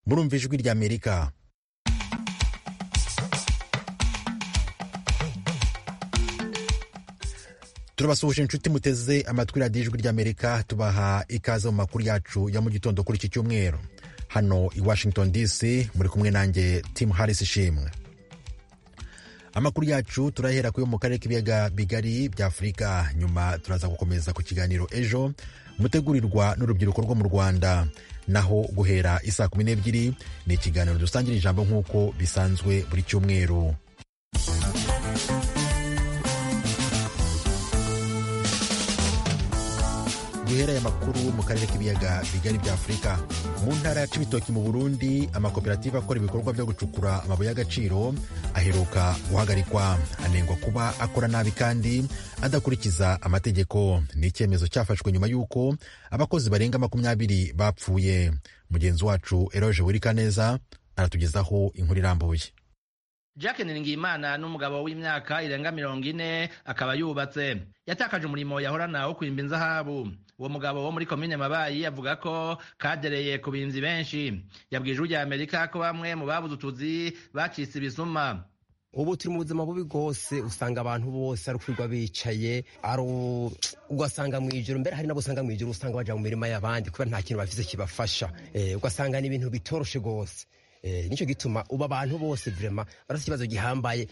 murumva ijwi rya amerika turabasuhuje inshuti muteze amatwi radiyo ijwi ry'amerika tubaha ikaze mu makuru yacu ya mu gitondo kuri iki cyumweru hano i washington dc muri kumwe nanjye tim harris ishimwe amakuru yacu turahera kuyo mu karere k'ibiyaga bigari bya afurika nyuma turaza gukomeza ku kiganiro ejo mutegurirwa n'urubyiruko rwo mu rwanda naho guhera isaa kumi n'ebyiri ni ikiganiro dusangira ijambo nk'uko bisanzwe buri cyumweru duhera aya makuru mu karere k'ibiyaga bigari bya afurika mu ntara ya cibitoki mu burundi amakoperative akora ibikorwa byo gucukura amabuye y'agaciro aheruka guhagarikwa anengwa kuba akora nabi kandi adakurikiza amategeko ni icyemezo cyafashwe nyuma y'uko abakozi barenga makumyabiri bapfuye mugenzi wacu eroje wirikaneza aratugezaho inkuru irambuye Jack Niringiyimana n'umugabo w'imyaka irenga mirongo ine akaba yubatse yatakaje umurimo yahorana wo kwimba inzahabu uwo mugabo wo muri komine mabayi avuga ko kadereye ku binzi benshi yabwije ujya amerika ko bamwe mu babuze utuzi bacitse ibisuma ubu turi mu buzima bubi bwose usanga abantu bose ari ukwirwa bicaye ari ugasanga mu ijoro mbere hari n'abo usanga mu ijoro usanga bajya mu mirima y'abandi kubera nta kintu bafite kibafasha ugasanga ni ibintu bitoroshe rwose nicyo gituma ubu abantu bose vrema barasa ikibazo gihambaye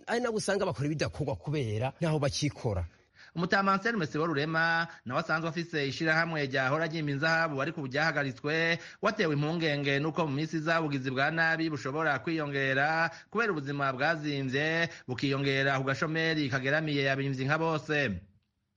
hari nabo usanga bakora ibidakorwa kubera ntaho bakikora umutamanseri mesebo rurema nawe asanzwe afise ishirahamwe ryahora ryimba inzahabu ariko ubu ryahagaritswe watewe impungenge n'uko mu minsi iza ubugizi bwa nabi bushobora kwiyongera kubera ubuzima bwazimvye bukiyongera ku gashomeri kageramiye abimvyi nka bose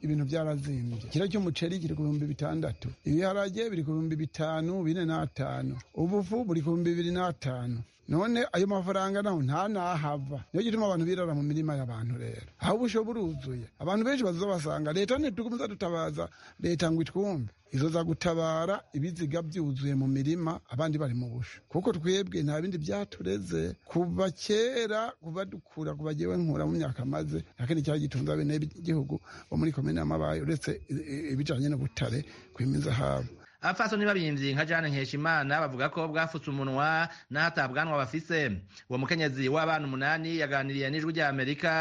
ibintu byarazimbye ikiro cy'umuceri kiri ku bihumbi bitandatu ibiharage biri ku bihumbi bitanu bine n'atanu ubufu buri ku bihumbi bibiri n'atanu none ayo mafaranga naho nta nahava niyo gituma abantu birara mu mirima y'abantu rero aho ubusho buruzuye abantu benshi bazobasanga leta ntitugumiza dutabaza leta ngo itwumve izoza gutabara ibiziga byuzuye mu mirima abandi bari mu busho kuko twebwe nta bindi byatureze kuva kera kuva dukura kuva jewe nkura mu myaka maze nta kindi cyari gitunze abene igihugu bo muri komine y'amabayi uretse ibijanye n'ubutare kwimiza habo abapfaso ntibabimvyi nka jane nkeshimana bavuga ko bwafutse umunwa n'ahatabwanwa bafise uwo mukenyezi w'abana umunani yaganiriye n'ijwi rya amerika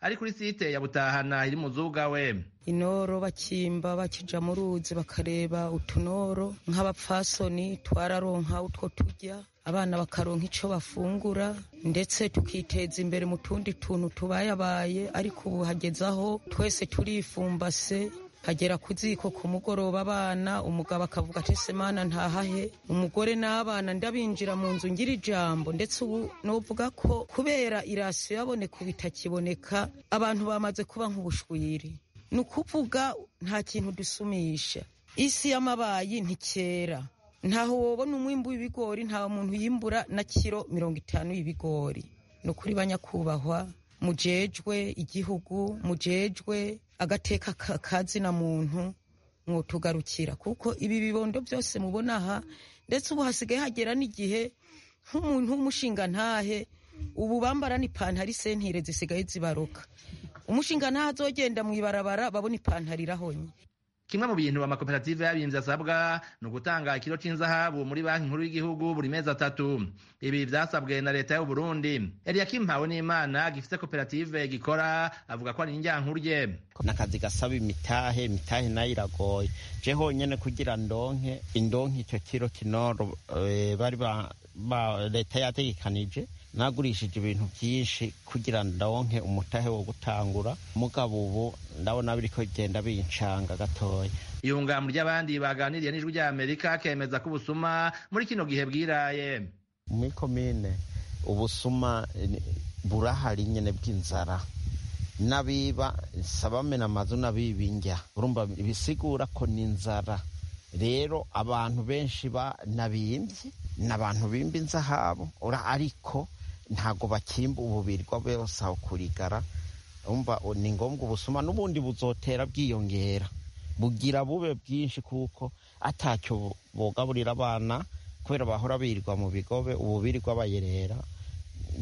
ari kuri site ya butahana iri mu zuga we inoro bakimba bakija mu ruzi bakareba utunoro nk'abapfasoni twararonka utwo turya abana bakaronka icyo bafungura ndetse tukiteza imbere mu tundi tuntu tubayabaye ariko ubu hageze aho twese turifumbase hagera ku ziko ku mugoroba abana umugabo akavuga ati semana ntahahe umugore n'abana ndabinjira mu nzu ngira ijambo ndetse ubu novuga ko kubera irasiyo yaboneka ubu itakiboneka abantu bamaze kuba nk'ubushwiri ni ukuvuga nta kintu dusumisha isi y'amabayi ntikera ntaho wobona umwimbi w'ibigori nta muntu yimbura na kiro mirongo itanu y'ibigori ni ukuri banyakubahwa mujejwe igihugu mujejwe agateka kazina muntu mwotugarukira kuko ibi bibondo byose mubona aha ndetse ubu hasigaye hagera n'igihe nk'umuntu w'umushinga ntahe ubu bambara n'ipantaro isentire zisigaye zibaruka umushinga ntahe azogenda mu ibarabara babona ipantaro irahonye kimwe mu bintu amakoperative y'abimbyi asabwa ni ugutanga ikiro cy'inzahabu muri banki nkuru y'igihugu buri mezi atatu ibi byasabwe na leta y'uburundi eliyakim mpawe n'imana gifite koperative gikora avuga ko ari indyankuru rye ni akazi gasaba imitahe imitahe nayo iragoye je honyene kugira ndonke indonke icyo kiro kinoro bari leta yategekanije nagurishije ibintu byinshi kugira ndonke umutahe wo gutangura mugabo ubu ndabona biriko bigenda bincanga gatoya iyungamu ry'abandi baganiriye n'ijwi rya amerika kemeza ko ubusuma muri kino gihe bwiraye muri komine ubusuma burahari nyene bw'inzara n'abiba sabamena amazu n'abibinjya urumva bisigura ko ni inzara rero abantu benshi n'abimvye ni abantu bimba inzahabu ariko ntago bakimba ububirirwa bose aho kurigara umva ni ngombwa ubusuma n'ubundi buzotera bwiyongera bugira bube bwinshi kuko atacyo bugaburira abana kubera bahora birirwa mu bigobe ubu birirwa bayerera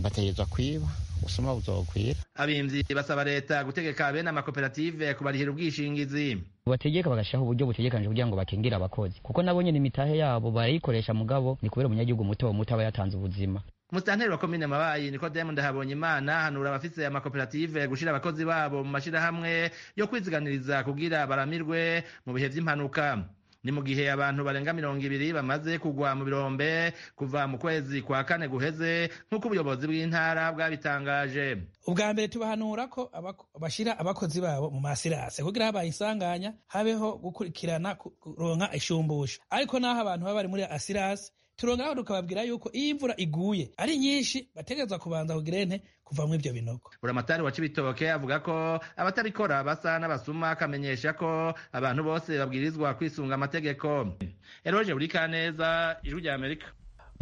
bategerezwa kwiba ubusuma buzokwira abimvyi basaba leta gutegeka bene amakoperative kubarihira ubwishingizi bategeka bagashyiraho uburyo butegekanije kugira ngo bakingire abakozi kuko nabo nyine imitahe yabo barayikoresha mugabo ni kubera umunyagihugu muto muto aba yatanze ubuzima musitanteri wa komine mabayi niko diamond habonye imana hanura abafise amakoperative gushira abakozi babo mu mashirahamwe yo kwiziganiriza kugira baramirwe mu bihe vy'impanuka ni mu gihe abantu barenga mirongo ibiri bamaze kugwa mu birombe kuva mu kwezi kwa kane guheze nk'uko ubuyobozi bw'intara bwabitangaje ubwa mbere tubahanura ko abako- bashira abakozi babo mu masirase kugira habaye isanganya habeho gukurikirana kuronka ishumbusho ariko naho abantu baba bari muri asirase turongeraho tukababwira yuko iyo imvura iguye ari nyinshi bategerezwa kubanza kugira ente kuvamwo ivyo binogo buramatari wa cibitoke avuga ko abatabikora basa n'abasuma akamenyesha ko abantu bose babwirizwa kwisunga amategeko eroje burikaneza ijwi rya amerika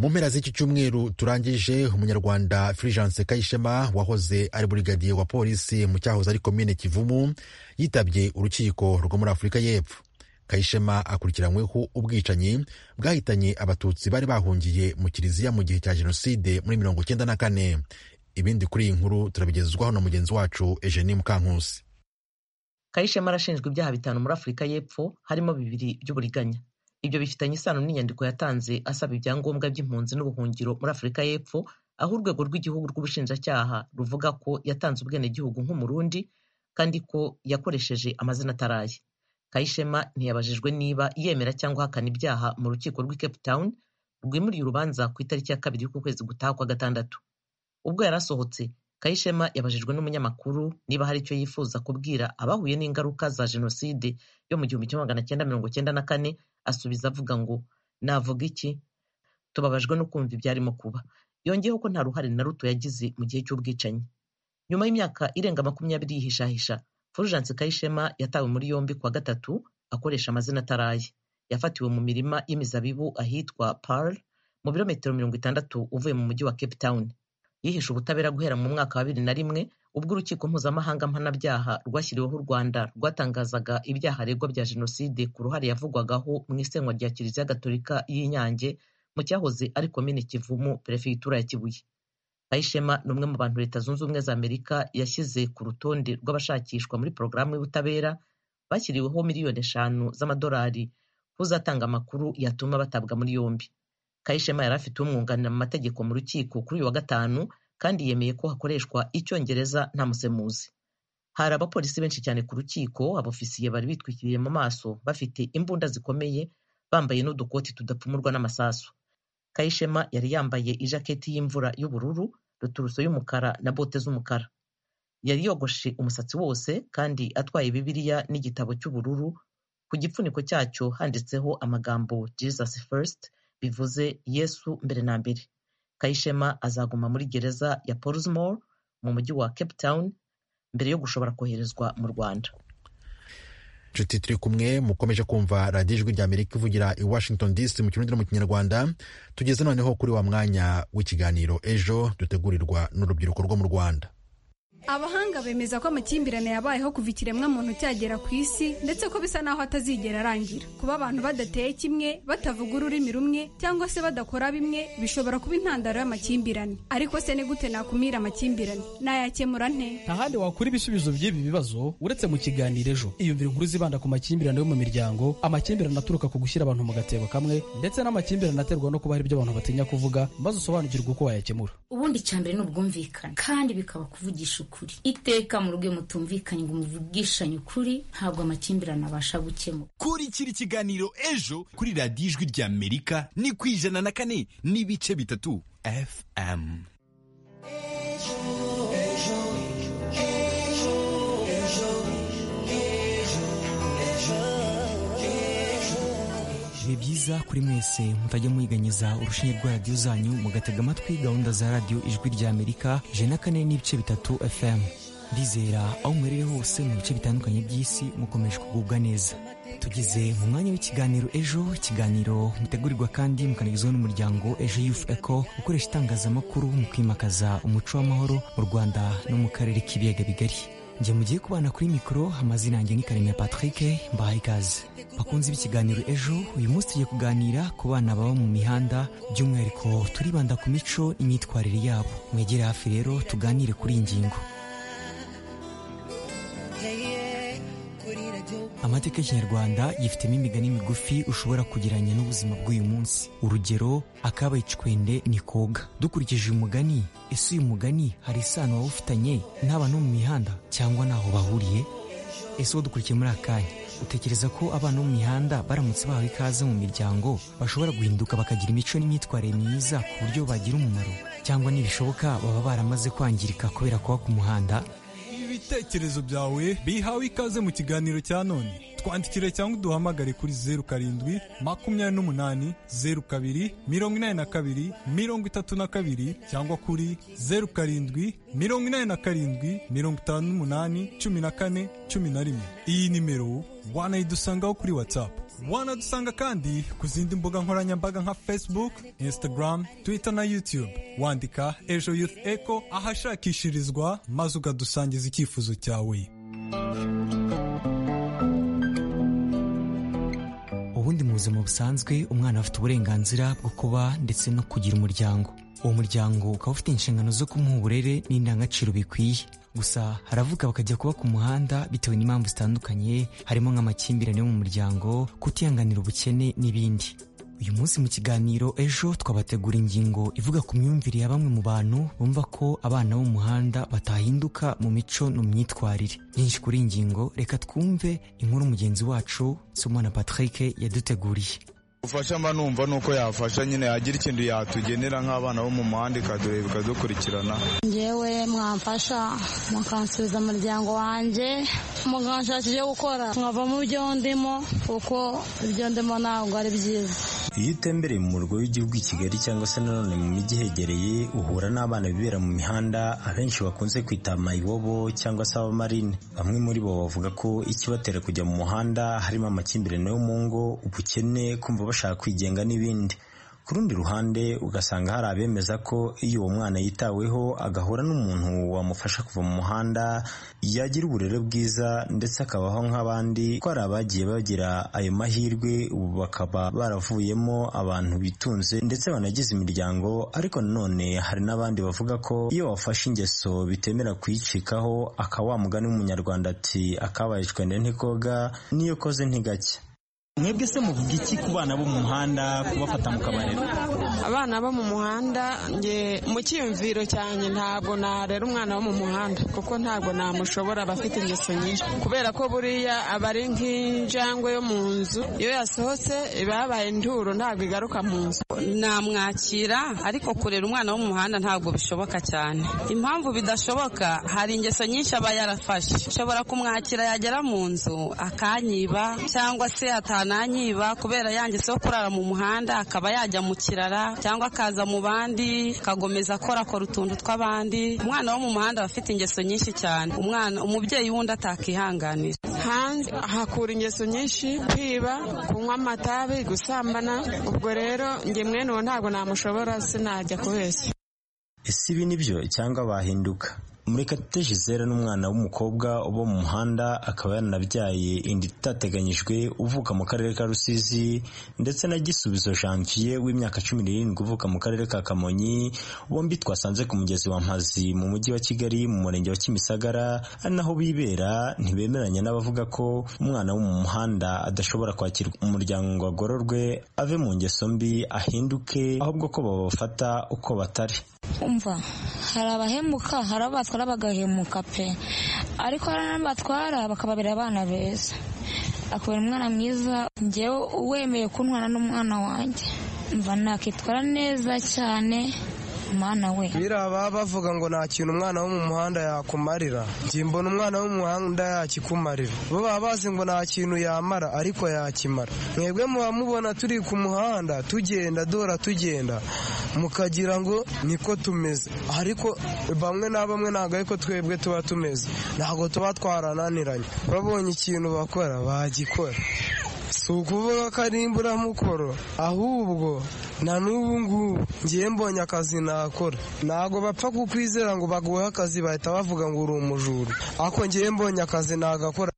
mu mpera z'iki cyumweru turangije umunyarwanda fulgence kayishema wahoze ari burigadiye wa polisi mu cyahoze ari komine kivumu yitabye urukiko rwo muri afurika y'epfo kayishema akurikiranyweho ubwicanyi bwahitanye abatutsi bari bahungiye mu kiliziya mu gihe cya jenoside muri mirongo icyenda na kane ibindi kuri iyi nkuru turabigezwaho na mugenzi wacu eugenie mukankusi kayishema arashinjwa ibyaha bitanu muri afurika y'epfo harimo bibiri by'uburiganya ibyo bifitanye isano n'inyandiko yatanze asaba ibyangombwa by'impunzi n'ubuhungiro muri afurika y'epfo aho urwego rw'igihugu rw'ubushinjacyaha ruvuga ko yatanze ubwenegihugu nk'umurundi kandi ko yakoresheje amazina ataraye kayishema ntiyabajijwe niba yemera cyangwa ahakana ibyaha mu rukiko rw'i cape town rwimuriye urubanza ku itariki ya kabiri y'ukwezi gutaha kwa gatandatu ubwo yari asohotse kayishema yabajijwe n'umunyamakuru niba hari icyo yifuza kubwira abahuye n'ingaruka za jenoside yo mu gihumbi kimwe magana cyenda mirongo cyenda na kane asubiza avuga ngo navuga iki tubabajwe no kumva ibyarimo kuba yongeyeho ko nta ruhare na ruto yagize mu gihe cy'ubwicanyi nyuma y'imyaka irenga makumyabiri yihishahisha fulgence kayishema yatawe muri yombi kuwa gatatu akoresha amazina ataraye yafatiwe mu mirima y'imizabibu ahitwa parle mu birometero mirongo itandatu uvuye mu mujyi wa cape town yihishe ubutabera guhera mu mwaka wa bibiri na rimwe ubwo urukiko mpuzamahanga mpanabyaha rwashyiriweho u rwanda rwatangazaga ibyaha aregwa bya jenoside ku ruhare yavugwagaho mu isenywa rya kiliziya gatolika y'inyange mu cyahoze ari komine kivumu perefegitura ya kibuye kayishema ni umwe mu bantu leta zunze ubumwe za amerika yashyize ku rutonde rw'abashakishwa muri porogaramu y'ubutabera bashyiriweho miliyoni eshanu z'amadolari kuzatanga amakuru yatuma batabwa muri yombi kayishema yari afite umwunganira mu mategeko mu rukiko kuri uyu wa gatanu kandi yemeye ko hakoreshwa icyongereza nta musemuzi hari abapolisi benshi cyane ku rukiko abofisiye bari bitwikiriye mu maso bafite imbunda zikomeye bambaye n'udukoti tudapfumurwa n'amasasu kayishema yari yambaye ijaketi y'imvura y'ubururu ruturuso y'umukara na bote z'umukara yari yogoshe umusatsi wose kandi atwaye bibiliya n'igitabo cy'ubururu ku gipfuniko cyacyo handitseho amagambo jesus first bivuze yesu mbere na mbere kayishema azaguma muri gereza ya portsmore mu mujyi wa cape town mbere yo gushobora koherezwa mu rwanda nshuti turi kumwe mukomeje kumva radiyo ijwi rya amerika ivugira i washington dc mu kirundi no mu kinyarwanda tugeze noneho kuri wa mwanya w'ikiganiro ejo dutegurirwa n'urubyiruko rwo mu rwanda abahanga bemeza ko amakimbirane yabayeho kuva ikiremwa muntu cyagera ku isi ndetse ko bisa naho atazigera arangira kuba abantu badateye kimwe batavuga ururimi rumwe cyangwa se badakora bimwe bishobora kuba intandaro y'amakimbirane ariko se ni gute nakumira amakimbirane nayakemura nte nta handi wakura ibisubizo by'ibi bibazo uretse mu kiganiro ejo iyumvire inkuru zibanda ku makimbirane yo mu miryango amakimbirane aturuka ku gushyira abantu mu gatebo kamwe ndetse n'amakimbirane aterwa no kuba hari ibyo abantu batinya kuvuga maze usobanukirwe uko wayakemura ubundi icyambere ni ubwumvikane kandi bikaba kuvugisha ukuri iteka mu rugo iyo mutumvikanye ngo muvugishanye ukuri ntabwo amakimbirane abasha gukemuka kurikira ikiganiro ejo kuri radiyo ijwi rya amerika ni ku ijana na kane n'ibice bitatu fm biba byiza kuri mwese mutajya mwiganyiza urushinge rwa radiyo zanyu mugatega amatwi gahunda za radiyo ijwi rya amerika ijana na kane n'ibice bitatu fm ndizera aho mwerere hose mu bice bitandukanye by'isi mukomeje kugubwa neza tugeze mu mwanya w'ikiganiro ejo ikiganiro mutegurirwa kandi mukanagezwaho n'umuryango ejo yufu eko ukoresha itangazamakuru mu kwimakaza umuco w'amahoro mu rwanda no mu karere k'ibiyaga bigari njye mugiye kubana kuri mikoro amazina yanjye ni karemera patrick mbahaye ikaze bakunze b'ikiganiro ejo uyu munsi tugiye kuganira ku bana baba mu mihanda by'umwihariko turibanda ku mico imyitwarire yabo mwegere hafi rero tuganire kuri iyi ngingo amateka y'ikinyarwanda yifitemo imigani migufi ushobora kugereranya n'ubuzima bw'uyu munsi urugero akabaye icwende ni koga dukurikije uyu mugani ese uyu mugani hari isano waba ufitanye n'abantu mu mihanda cyangwa n'aho bahuriye ese uwo dukurikiye muri aka kanya utekereza ko abana bo mu mihanda baramutse bahawe ikaze mu miryango bashobora guhinduka bakagira imico n'imyitwarire myiza ku buryo bagira umumaro cyangwa nibishoboka baba baramaze kwangirika kubera kuba ku muhanda ibitekerezo byawe bihawe ikaze mu kiganiro cya none twandikire cyangwa uduhamagare kuri zeru karindwi makumyabiri n'umunani zeru kabiri mirongo inani na kabiri mirongo itatu na kabiri cyangwa kuri zeru karindwi mirongo inani na karindwi mirongo itanu n'umunani cumi na kane cumi na rimwe iyi nimero wanayidusangaho kuri watsapu wanadusanga kandi ku zindi mbuga nkoranyambaga nka facebook instagram twitter na youtube wandika ejo youth echo ahashakishirizwa maze ukadusangiza icyifuzo cyawe ubundi mu buzima busanzwe umwana afite uburenganzira bwo kuba ndetse no kugira umuryango uwo muryango ukaba ufite inshingano zo kumuha uburere n'indangagaciro bikwiye gusa haravuga bakajya kuba ku muhanda bitewe n'impamvu zitandukanye harimo nk'amakimbirane yo mu muryango kutihanganira ubukene n'ibindi uyu munsi mu kiganiro ejo twabategura ingingo ivuga ku myumvire ya bamwe mu bantu bumva ko abana bo mu muhanda batahinduka mu mico no mu myitwarire byinshi kuri iyi ngingo reka twumve inkuru mugenzi wacu somana patrick yaduteguriye ubufasha mba numva nuko yafasha nyine yagira ikintu yatugenera nk'abana bo mu muhanda ikadureba ikadukurikirana ngewe mwamfasha mukansubiza umuryango wanjye mukanshakira ibyo gukora nkava mu byo ndimo kuko ibyo ndimo ntabwo ari byiza iyo utembereye mu murwa w'igihugu i kigali cyangwa se nanone mu mijyi ihegereye uhura n'abana bibera mu mihanda abenshi bakunze kwita mayibobo cyangwa se abamarine bamwe muri bo bavuga ko ikibatera kujya mu muhanda harimo amakimbirane yo mu ngo ubukene kumva bashaka kwigenga n'ibindi ku rundi ruhande ugasanga hari abemeza ko iyo uwo mwana yitaweho agahura n'umuntu wamufasha kuva mu muhanda yagira uburere bwiza ndetse akabaho nk'abandi ko hari abagiye bagira ayo mahirwe ubu bakaba baravuyemo abantu bitunze ndetse banagize imiryango ariko nanone hari n'abandi bavuga ko iyo wafashe ingeso bitemera kuyicikaho akaba wamugana umunyarwanda ati akabaye icwende ntikoga n'iyo koze ntigacya mwebwe se muvuga iki ku bana bo mu muhanda kubafata mu kabariro abana bo mu muhanda nge mu cyiyumviro cyanjye ntabwo narera umwana wo mu muhanda kuko ntabwo namushobora aba afite ingeso nyinshi kubera ko buriya aba ari nk'injangwe yo mu nzu iyo yasohotse iba yabaye induro ntabwo igaruka mu nzu namwakira ariko kurera umwana wo mu muhanda ntabwo bishoboka cyane impamvu bidashoboka hari ingeso nyinshi aba yarafashe ushobora kumwakira yagera mu nzu akanyiba cyangwa se atanga nanyiba kubera yangiseho kurara mu muhanda akaba yajya mu kirara cyangwa akaza mu bandi akagomeza akorakora utuntu tw'abandi umwana wo mu muhanda aba afite ingeso nyinshi cyane umwana umubyeyi wundi atakihanganira hanze hakura ingeso nyinshi kwiba kunywa amatabi gusambana ubwo rero nge mwene uwo ntabwo namushobora sinajya kubeshya ese ibi nibyo cyangwa bahinduka murekatete gisera n'umwana w'umukobwa uba mu muhanda akaba yaranabyaye inda itateganyijwe uvuka mu karere ka rusizi ndetse na gisubizo janvier w'imyaka cumi n'irindwi uvuka mu karere ka kamonyi bombi twasanze ku mugezi wa mpazi mu mujyi wa kigali mu murenge wa kimisagara ari naho bibera ntibemeranya n'abavuga ko umwana wo mu muhanda adashobora kwakirwa umuryango ngo agororwe ave mu ngeso mbi ahinduke ahubwo ko babafata uko batari umva hari abahemuka hari abo batwara bagahemuka pe ariko hari n'abatwara bakababera abana beza akabona umwana mwiza ngewe wemeye kuntwara n'umwana wanjye mva nakitwara neza cyane mwana we biriya bavuga ngo nta kintu umwana wo mu muhanda yakumarira njye mbona umwana wo mu muhanda yakikumarira bo baba bazi ngo nta kintu yamara ariko yakimara mwebwe muba mubona turi ku muhanda tugenda dora tugenda mukagira ngo niko tumeze ariko bamwe na bamwe ntabwo ariko twebwe tuba tumeze ntabwo tuba twarananiranye babonye ikintu bakora bagikora si ukuvuga ko ari imburamukoro ahubwo na n'ubu ngubu ngiye mbonye akazi nakora ntabwo bapfa kukwizera ngo baguhe akazi bahita bavuga ngo uri umujura ariko ngiye mbonye akazi nagakora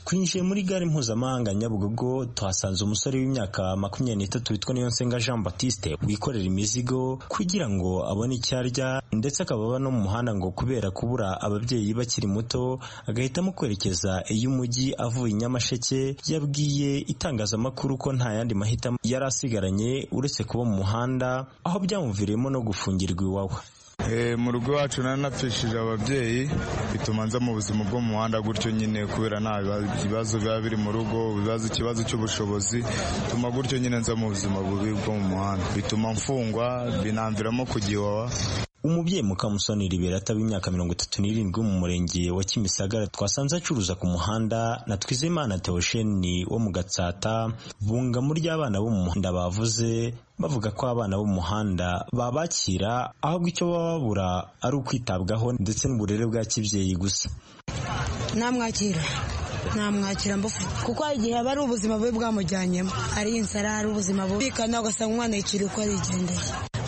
twinjiye muri gare mpuzamahanga nyabugogo tuhasanze umusore w'imyaka makumyabiri n'itatu witwa niyonsenga jean batiste wikorera imizigo kugira ngo abone icyo arya ndetse akaba aba no mu muhanda ngo kubera kubura ababyeyi bakiri muto agahitamo kwerekeza iy'umujyi avuye i nyamasheke yabwiye itangazamakuru ko nta yandi mahitamo yari asigaranye uretse kuba mu muhanda aho byamuviriyemo no gufungirwa iwawe mu rugo iwacu nari napfishije ababyeyi bituma nza mu buzima bwo mu muhanda gutyo nyine kubera nta bibazo biba biri mu rugo ibibazo ikibazo cy'ubushobozi bituma gutyo nyine nza mu buzima bubi bwo mu muhanda bituma mfungwa binamviramo kugiwawa umubyeyi mukamusoni liberata w'imyaka mirongo itatu n'irindwi mu murenge wa kimisagara twasanze acuruza ku muhanda na twizeyimana teosheni wo mu gatsata bunga muri abana bo mu muhanda bavuze bavuga ko abana bo mu muhanda babakira ahubwo icyo baba babura ari ukwitabwaho ndetse n'uburere bwa kibyeyi gusa namwakira namwakira mbufu kuko hari igihe aba ari ubuzima bubi bwamujyanyemo ari inzara ari ubuzima bubi bikana ugasanga umwana yicira uko arigendeye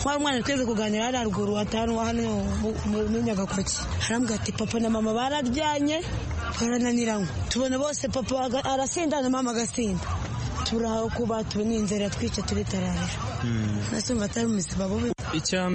mwari umwana twese kuganira hariya ruguru hatanu hano muri nyagakoki arambwira ati papa na mama bararyanye barananiranywe tubona bose papa arasinda na mama agasinda turahawe kuba tubona inzara twica turitararira nasumva atari ubuzima bubi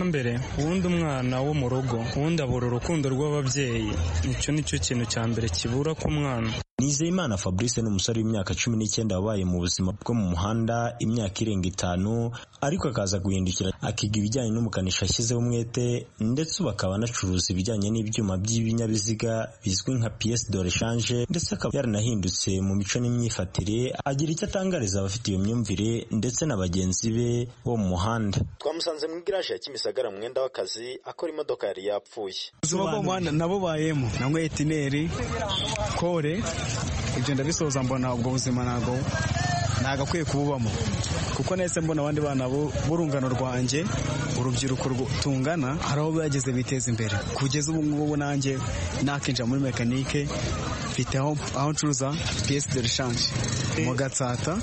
mbere ubundi umwana wo mu rugo ubundi abura urukundo rw'ababyeyi icyo nicyo kintu cya mbere kibura ku mwana nizeyimana fabrice ni umusore w'imyaka cumi n'icyenda wabaye mu buzima bwo mu muhanda imyaka irenga itanu ariko akaza guhindukira akiga ibijyanye n'umukanishi ashyizeho umwete ndetse ubu akaba anacuruza ibijyanye n'ibyuma by'ibinyabiziga bizwi nka piyesi dore shanje ndetse akaba yaranahindutse mu mico n'imyifatire agira icyo atangariza abafite iyo myumvire ndetse na bagenzi be bo mu muhanda twamusanze mu igaraje ya kimisagara mwenda w'akazi akora imodoka yari yapfuye ubuzima bwo mu muhanda nabubayemo nanywa etineri kore ibyo ndabisoza mbona ubwo buzima ntabwo ntabwo akwiye kububamo kuko nahise mbona abandi bana b'urungano rwanjye urubyiruko tungana hari aho bageze biteza imbere kugeza ubu ngubu nanjye nakinjira muri mekanike mfite aho ncuruza piyesi de rishanje mu gatsata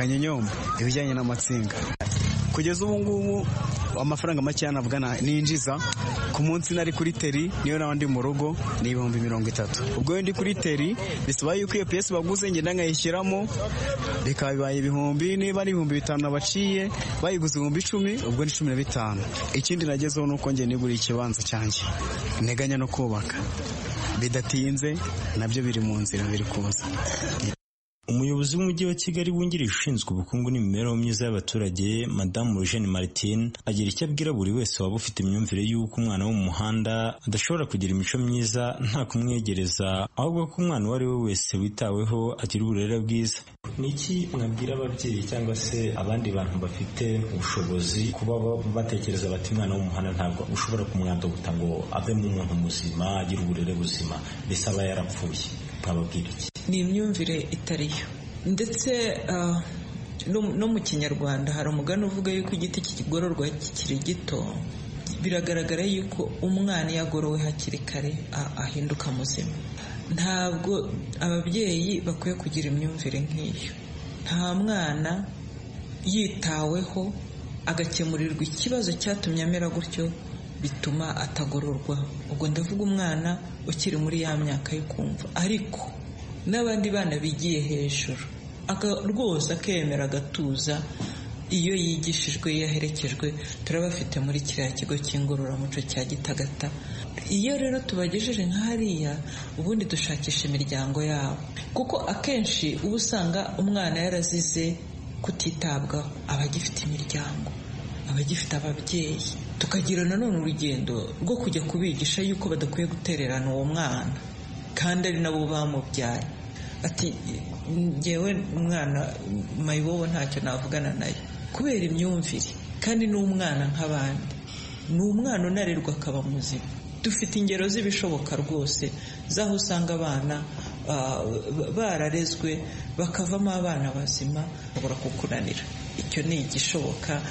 kanyonyomba ibijyanye n'amatsinga kugeza ubu ngubu amafaranga makeya navuga ninjiza ku munsi nari kuri teri niyo nawe ndi mu rugo ni ibihumbi mirongo itatu ubwo ndi kuri teri bisaba yuko iyo piyesi baguze ngenda nkayishyiramo bikaba bibaye ibihumbi niba ari ibihumbi bitanu nabaciye bayiguze ibihumbi icumi ubwo ni cumi na bitanu ikindi nagezeho ni uko njye niguriye ikibanza cyanjye nteganya no kubaka bidatinze nabyo biri mu nzira biri kuza umuyobozi w'umujyi wa kigali wungirije ushinzwe ubukungu n'imibereho myiza y'abaturage madamu eugene martin agira icyo abwira buri wese waba ufite imyumvire y'uko umwana wo mu muhanda adashobora kugira imico myiza nta kumwegereza ahubwo ko umwana uwo ari we wese witaweho agira uburere bwiza ni iki mwabwira ababyeyi cyangwa se abandi bantu bafite ubushobozi kuba batekereza bati umwana wo mu muhanda ntabwo ushobora kumwandaguta ngo avemo umuntu muzima agire uburere buzima mbese aba yarapfuye mwababwira iki ni imyumvire itari yo ndetse no mu kinyarwanda hari umugani uvuga yuko igiti kigororwa kikiri gito biragaragara yuko umwana iyo agorowe hakiri kare ahinduka muzima ntabwo ababyeyi bakwiye kugira imyumvire nk'iyo nta mwana yitaweho agakemurirwa ikibazo cyatumye amera gutyo bituma atagororwa ubwo ndavuga umwana ukiri muri ya myaka yo kumva ariko n'abandi bana bigiye hejuru rwose akemera agatuza iyo yigishijwe iyo aherekejwe turabafite muri kiriya kigo cy'ingororamuco cya gitagata iyo rero tubagejeje nka hariya ubundi dushakisha imiryango yabo kuko akenshi uba usanga umwana yarazize kutitabwaho aba agifite imiryango aba agifite ababyeyi tukagira nanone urugendo rwo kujya kubigisha yuko badakwiye gutererana uwo mwana kandi ari nabo bamubyaye ati ngewe umwana mayibobo ntacyo navugana nayo kubera imyumvire kandi ni umwana nk'abandi ni umwana unarerwa akaba muzima dufite ingero z'ibishoboka rwose z'aho usanga abana bararezwe bakavamo abana bazima bashobora kukunanira icyo ni igishoboka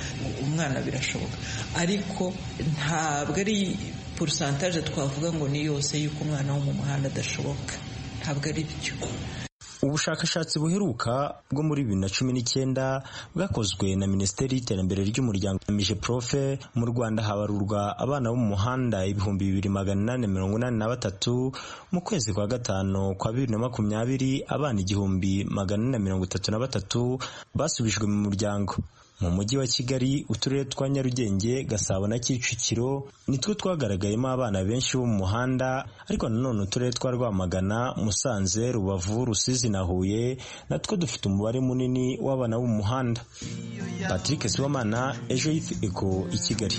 umwana birashoboka ariko ntabwo ari porusantaje twavuga ngo ni yose y'uko umwana wo mu muhanda adashoboka ntabwo ari byo ubushakashatsi buheruka bwo muri bibiri na cumi n'icyenda bwakozwe na minisiteri y'iterambere ry'umuryango mije profe mu rwanda habarurwa abana bo mu muhanda ibihumbi bibiri magana inani mirongo inani na batatu mu kwezi kwa gatanu kwa bibiri na makumyabiri abana igihumbi magana ane na mirongo itatu na batatu basubijwe mu muryango mu mujyi wa kigali uturere twa nyarugenge gasabo na kicukiro nitwo twagaragayemo abana benshi bo mu muhanda ariko nanone uturere twa rwamagana musanze rubavu rusizi na huye natwo dufite umubare munini w'abana bo mu muhanda patrick sibomana ejo yifu eko i kigali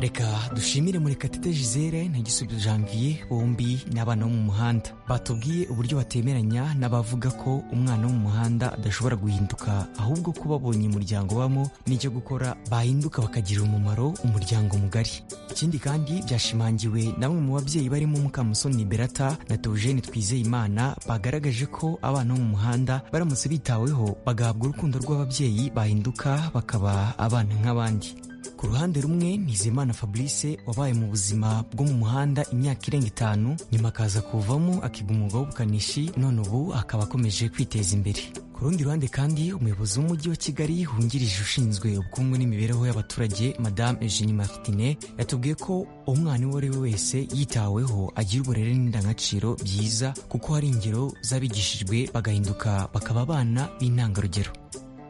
reka dushimire murekatete gisele na gisubizo janvier bombi n'abana bo mu muhanda batubwiye uburyo batemeranya n'abavuga ko umwana wo mu muhanda adashobora guhinduka ahubwo ko babonye umuryango bamo n'icyo gukora bahinduka bakagira umumaro umuryango mugari ikindi kandi byashimangiwe na bamwe mu babyeyi barimo mukamusoni berata na teogene twizeyimana bagaragaje ko abana bo mu muhanda baramutse bitaweho bagahabwa urukundo rw'ababyeyi bahinduka bakaba abana nk'abandi ku ruhande rumwe nizimana fabrice wabaye mu buzima bwo mu muhanda imyaka irenga itanu nyuma akaza kuvamo akiga umwuga w'ubukanishi none ubu akaba akomeje kwiteza imbere ku rundi ruhande kandi umuyobozi w'umujyi wa kigali wungirije ushinzwe ubukungu n'imibereho y'abaturage madame eugenie martine yatubwiye ko umwana uwo ari we wese yitaweho agira uburere n'indangagaciro byiza kuko hari ingero z'abigishijwe bagahinduka bakaba abana b'intangarugero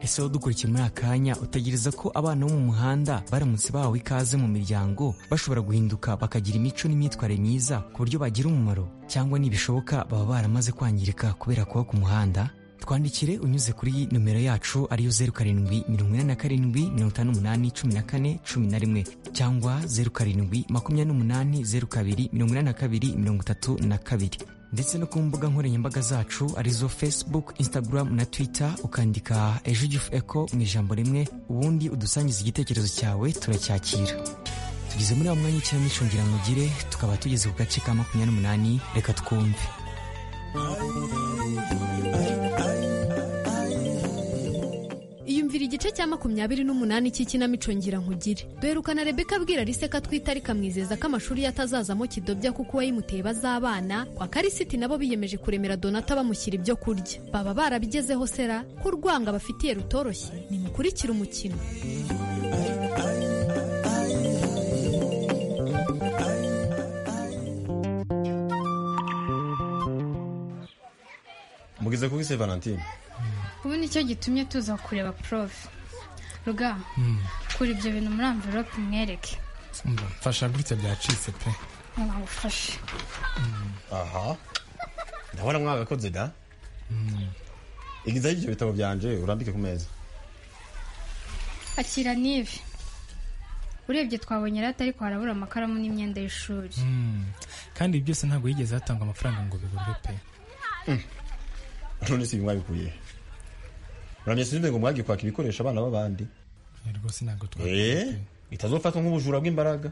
ese wowe dukurikiye muri akanya utegereza ko abana bo mu muhanda baramutse bahawe ikaze mu miryango bashobora guhinduka bakagira imico n'imyitwarire myiza ku buryo bagira umumaro cyangwa nibishoboka baba baramaze kwangirika kubera kuba ku muhanda twandikire unyuze kuri nomero yacu ariyo zeru karindwi mirongo inani na karindwi mirongo itanu n'umunani cumi na kane cumi na rimwe cyangwa zeru karindwi makumyabiri n'umunani zeru kabiri mirongo inani na kabiri mirongo itatu na kabiri ndetse no ku mbuga nkoranyambaga zacu arizo facebook instagram na twitter ukandika ejo gifu eco mu ijambo rimwe ubundi udusangiza igitekerezo cyawe turacyakira tugeze muri wa mwanya w'ikinamico ngira mugire tukaba tugeze ku gace ka makumyabiri n'umunani reka twumve iyumvira igice cya makumyabiri n'umunani cy'ikinamico ngira nkugire duherukana rebeka abwira arise ko atwite ariko amwizeza ko amashuri ye atazazamo kidobya kuko uwayimuteye bazabana kwa karisiti nabo biyemeje kuremera donata bamushyira ibyo kurya baba barabigezeho sera ko urwanga bafitiye rutoroshye nimukurikire umukino mugeze kuri se valentine ubu nicyo gitumye tuza kureba porofe ruga kura ibyo bintu muri amverope umwereke Umva, mfasha gutya byacitse pe mwagufashe aha ndabona mwagakoze da igizaho ibyo bitabo byanje urambike ku meza akira n'ibi urebye twabonye rata ariko harabura amakaramu n'imyenda y'ishuri Mm. kandi ibi byose ntabwo yigeze hatangwa amafaranga ngo bigurwe pe none si ibi mwabikuye he? uramye sinumve ngo mwagiye kwaka ibikoresho abana b'abandi rwose ntabwo twa eh bitazofatwa nk'ubujura bw'imbaraga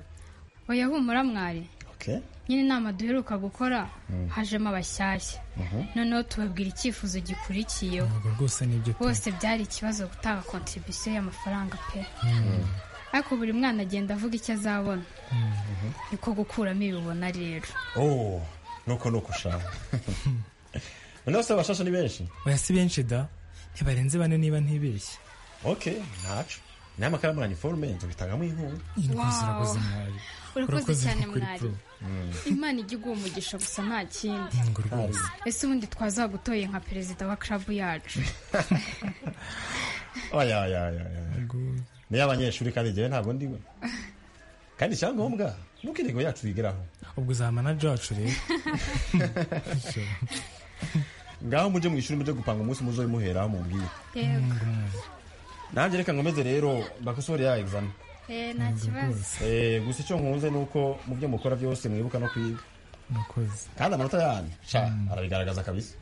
oya humura mwari okay nyine inama duheruka gukora Mm. hajemo abashyashya Mhm. noneho tubabwira icyifuzo gikurikiyeho Ubwo rwose nibyo pe bose byari ikibazo gutanga kontribisiyo y'amafaranga pe ariko buri mwana agenda avuga icyo azabona niko gukuramo ibibona rero oh nuko nuko ushaka noneho se abashasha ni benshi oya si benshi da ntibarenze bane niba ntibeshye okay ntacu nayo amakaramu ya niforume nzobitangamo inkunga Wow. zirakoze mwari urakoze cyane kuri mwari pro. imana ijya iguha umugisha gusa nta kindi rwose. ese ubundi twazagutoye nka perezida wa karabu yacu oya oya oya oya niyo abanyeshuri kandi njyewe ntabwo ndiwe kandi icyangombwa nuko intego yacu yigeraho ubwo uzaba manager wacu rero ngaho mujye mu ishuri mujye gupanga umunsi muzo bimuheraho mubwiye nanjye reka nkomeze rero bakosore ya egizame nta kibazo Eh, gusa icyo nkunze ni uko mu byo mukora byose mwibuka no kwiga murakoze kandi amanota yanyu sha arabigaragaza kabisa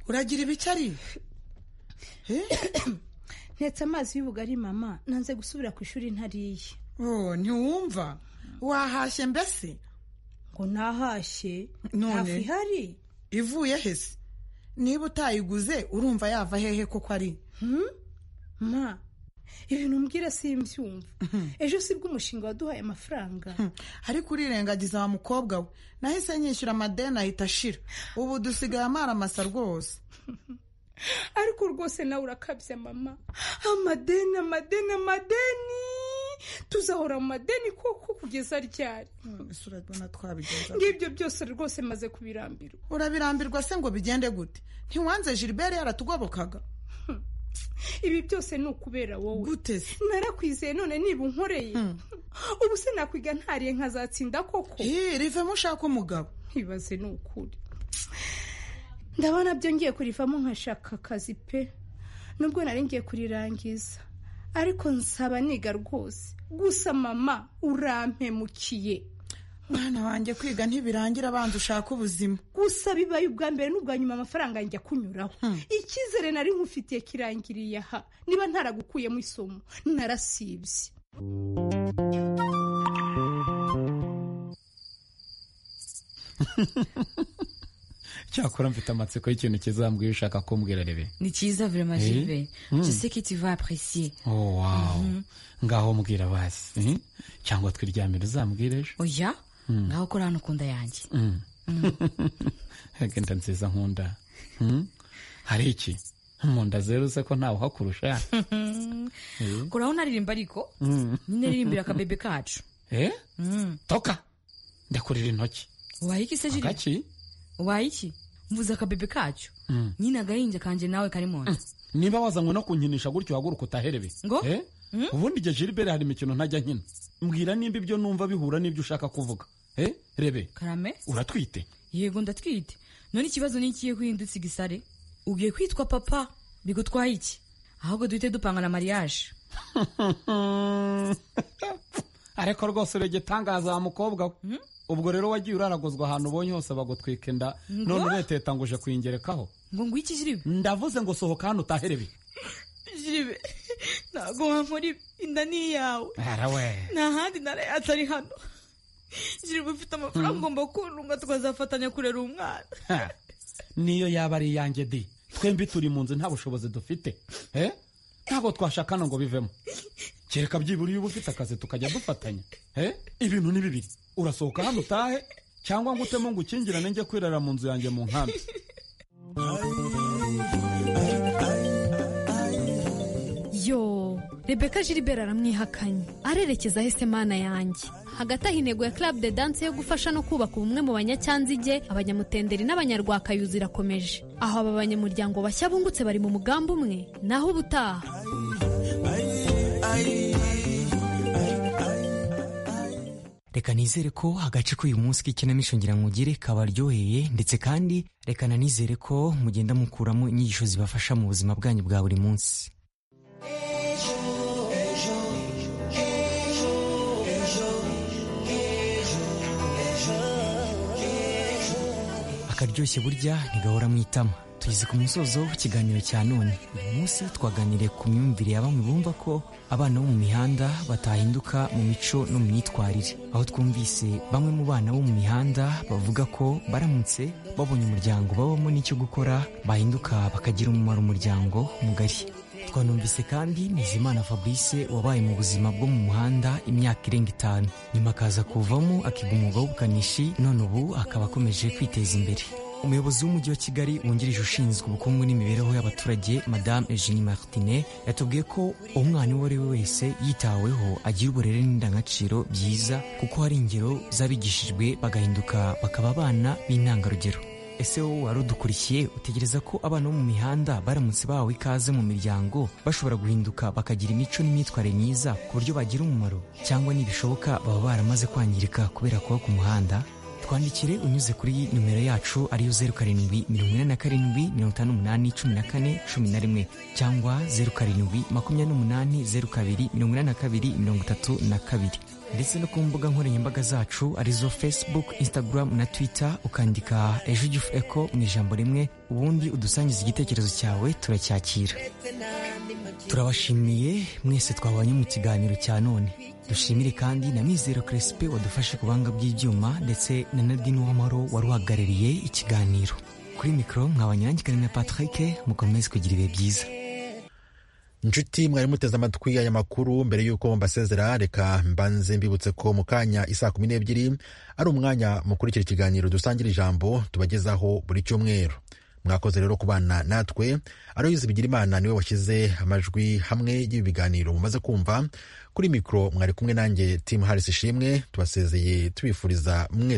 uragira ibicari ntetse amazi y'ubugari mama nanze gusubira ku ishuri ntariye ntiwumva wahashye mbese ngo ntahashye None? ntafu ihari ivuye hese niba utayiguze urumva yava hehe koko ari ma ibintu umbwira simbyumva ejo si bwo umushinga waduhaye amafaranga ariko urirengagiza wa mukobwa we nahise nyishyura amadeni ahita ashira ubu dusigaye amaramasa rwose ariko rwose nawe urakabya mama amadeni amadeni amadeni tuzahora mu madeni koko kugeza ryari ese urabona twabigenza ngibyo byose rwose maze kubirambirwa urabirambirwa se ngo bigende gute ntiwanze gilbert yaratugobokaga ibi byose ni ukubera wowe gute se narakwizeye none niba unkoreye ubu se nakwiga ntariye nkazatsinda koko rivemo ushaka umugabo ntibaze ni ukuri ndabona byo ngiye kurivamo nkashaka akazi pe nubwo nari ngiye kurirangiza ariko nsaba niga rwose gusa mama urampemukiye mwana wanjye kwiga ntibirangira abanza ushaka ubuzima gusa bibaye ubwa mbere n'ubwa nyuma amafaranga yanjye akunyuraho icyizere nari nkufitiye kirangiriye aha niba ntaragukuyemo isomo narasibye cyakora mfite amatsiko y'ikintu kizambwiye ushaka kumbwira rebe Ni cyiza vraiment Eh? Gilbert. Mm. Je sais que tu vas apprécier. oh wow Mhm. ngaho mbwira basi eh? cyangwa twiryamire uzambwire ejo Oya, Mm. ngaho kora hano ku nda yanjye. Mm. agenda nziza nkunda Mm? hari iki mu nda zeruse ko ntawe uhakurusha Eh? Kora aho naririmba ariko Mm. nyine ririmbira akabebe kacu. eh Mm. toka ndakurira intoki Waye iki se Gilbert? agaki Waye iki? Mvuze akabebe kacu. Mm. Nyine agahinja kanje nawe kari mu nda. niba wazanywe no kunkinisha gutyo uhaguruka utaherebe Ngo? Eh? ubundi igihe jiliberi hari imikino ntajya nkina mbwira nimba ibyo numva bihura n'ibyo ushaka kuvuga Eh? rebe Karame? uratwite Yego ndatwite. None ikibazo ni ikihe guhindutse igisare? Ugiye kwitwa papa bigutwaye iki? Ahubwo duhite dupanga na mariage. ariko rwose uregetangaza wa mukobwa we ubwo rero wagiye uraraguzwa ahantu ubonye hose bagutwika inda Ngo? none uretetanguje kuyingerekaho ngo ngwiki jiribe ndavuze ngo sohoka hano utaherebe Jiribe, ntabwo wankora ibi. inda ni iyawe. arawe nta handi ntara atari hano jiribe ufite amafaranga ugomba kuntunga tukazafatanya kurera umwana Ha, niyo yaba ari iyanjye di twembi turi mu nzu nta bushobozi dufite Eh? ntabwo twashakana ngo bivemo kereka byibura iyo uba ufite akazi tukajya dufatanya Eh? ibintu ni bibiri urasohoka hano utahe cyangwa ngo utemo ngo ukingirane njye kwirara mu nzu yanjye mu nkambi Yo, Rebecca Gilbert aramwihakanye arerekeza ahese mana yanjye hagati aho intego ya Club de Dance yo gufasha no kubaka ubumwe mu banyacyangige abanyamutenderi n'abanyarwakayuzi irakomeje aho aba banyamuryango bashya bungutse bari mu mugambi umwe naho ubutaha reka nizere ko agace k'uyu munsi k'ikinamico ngirangugire kabaryoheye ndetse kandi reka nanizere ko mugenda mukuramo inyigisho zibafasha mu buzima bwanyu bwa buri munsi akaryoshye burya ntigahora mu itama tugeze ku musozo w'ikiganiro cya none uyu munsi twaganiriye ku myumvire ya bamwe bumva ko abana bo mu mihanda batahinduka mu mico no mu myitwarire aho twumvise bamwe mu bana bo mu mihanda bavuga ko baramutse babonye umuryango babamo n'icyo gukora bahinduka bakagira umumaro umuryango mugari twanumvise kandi Nizimana Fabrice wabaye mu buzima bwo mu muhanda imyaka irenga itanu nyuma akaza kuvamo akiga umwuga w'ubukanishi none ubu akaba akomeje kwiteza imbere umuyobozi w'umujyi wa Kigali wungirije ushinzwe ubukungu n'imibereho y'abaturage Madame Eugenie Martinet yatubwiye ko umwana uwo ari we wese yitaweho agira uburere n'indangagaciro byiza kuko hari ingero z'abigishijwe bagahinduka bakaba abana b'intangarugero ese wowe wari udukurikiye utegereza ko abana bo mu mihanda baramutse bahawe ikaze mu miryango bashobora guhinduka bakagira imico n'imyitwarire myiza ku buryo bagira umumaro cyangwa nibishoboka baba baramaze kwangirika kubera kuba ku muhanda twandikire unyuze kuri nimero yacu ariyo zeru karindwi mirongo ine na karindwi mirongo itanu n'umunani cumi na kane cumi na rimwe cyangwa zeru karindwi makumyabiri n'umunani zeru kabiri mirongo ine na kabiri mirongo itatu na kabiri ndetse no ku mbuga nkoranyambaga zacu arizo facebook instagram na twitter ukandika ejo igifu eko mu ijambo rimwe ubundi udusangiza igitekerezo cyawe turacyakira turabashimiye mwese twabanye mu kiganiro cya none dushimire kandi na mizero crespe wadufashe ku buhanga bw'ibyuma ndetse na nadine uwamaro wari uhagarariye ikiganiro kuri mikoro nkabanyurangikane na patrick mukomeze kugira ibihe byiza inshuti mwari muteze amatwi aya makuru mbere y'uko mbasezera reka mbanze mbibutse ko mu kanya isaa kumi n'ebyiri ari umwanya mukurikira ikiganiro dusangira ijambo tubagezaho buri cyumweru mwakoze rero kubana natwe aroyizi bigira imana niwe washyize amajwi hamwe y'ibi biganiro mumaze kumva kuri mikoro mwari kumwe nanjye timu harisi ishimwe tubasezeye tubifuriza mwese